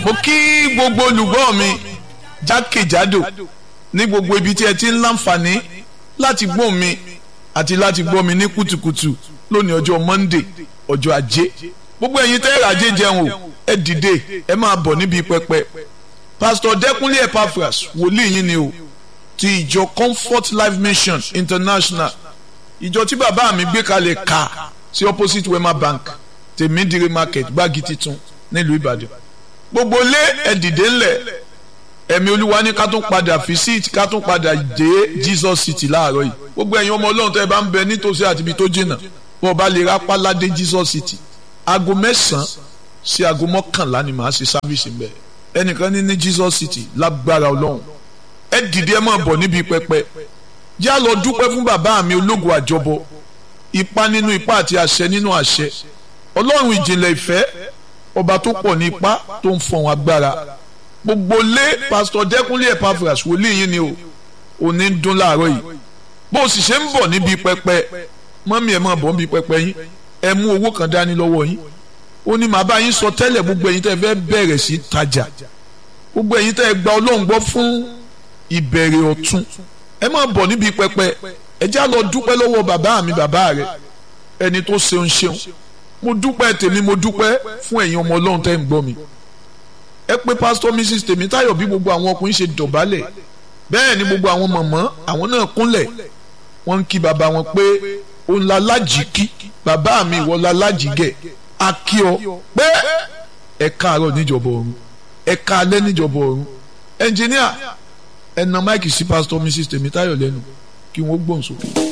mo kí gbogbo olùgbọ́ mi jákèjádò ní gbogbo ibi tí ẹ ti ń láǹfààní láti gbọ́ mi àti láti gbọ́ mi ní kùtùkùtù lónìí ọjọ́ Monday ọjọ́ ajé gbogbo ẹ̀yin tẹ́ ẹ̀rọ ajé jẹun o ẹ dìde ẹ máa bọ̀ níbi pẹpẹ Pastor Dẹ́kunlé Epaphras wòlíì yín ni o ti ìjọ Comfort Life Mission International ìjọ tí bàbá mi gbé kalẹ̀ ká sí opposite Wema Bank tèmídìrí market gbági titun nílùú Ìbàdàn gbogbo lé ẹ dìde ńlẹ̀ ẹ̀mí olúwa ní ká tún padà visit ká tún padà dé Jesus City láàárọ̀ yìí gbogbo ẹ̀yin ọmọ ọlọ́run tẹ́ ẹ bá ń bẹ nítòsí àti ibi tó jìnnà bó o bá lè rápá ládé Jesus City aago mẹ́sàn-án sí aago mọ́kànlá ni màá ṣe sáfíìsì mbẹ ẹnìkan ní ní Jesus City lágbára ọlọ́run ẹ dìde ẹ máa bọ̀ níbi pẹpẹ yá lọ dúpẹ́ fún bàbá mi ológun àjọbọ ipá nínú ipá àti àṣẹ nínú àṣẹ ọlọ́run ìjìnlẹ̀ ìfẹ́ ọba tó pọ̀ ní ipá tó ń fọ̀hún agbára gbogbo lé pásítọ̀ dẹ́kunlé Epaphras wòlíì yín ni o òní ń dún láàárọ̀ yìí bó o sì ṣe ń bọ̀ níbi pẹpẹ mọ́mí ẹ̀ máa bọ̀ níbi pẹpẹ yín ẹ mú owó kan dání lọ́wọ́ yín ó ní màá bá yín sọ tẹ́lẹ̀ gbogbo ẹ̀yin tẹ́ ẹ fẹ́ bẹ̀rẹ̀ sí tajà gbogbo ẹ̀yin tẹ́ ẹ gba ọlọ́run gbọ́ fún ìbẹ̀rẹ̀ ọ̀tun ẹ máa bọ̀ níbi pẹpẹ ẹ já lọ dúpẹ́ lọ́wọ́ bàbá mi bàbá rẹ ẹni tó ṣeun ṣeun mo dúpẹ́ tèmi mo dúpẹ́ fún ẹ̀yin ọmọ ọlọ́run tẹ́ ń gbọ́ mi ẹ pé pásítọ̀ mrs tèmítáyọ̀ bí gbogbo àwọn ọkùnrin ṣe dọ̀bálẹ̀ bẹ́ẹ̀ ni gbogbo àwọn mọ̀mọ́ àwọn náà kúnlẹ̀ wọ́n ń kí bàbá wọn pé òun la lájì kí bàbá mi ìwọ la lájì gẹ̀ a kí ọ pé ẹ káàárọ̀ níjọba ọ̀run ẹ káalẹ́ níjọba ọ̀run ẹnjìníà ẹ na máìkì sí pásítọ̀ mrs tèmítáyọ̀ lẹ́nu kí wọ́n gbóhùn sókè.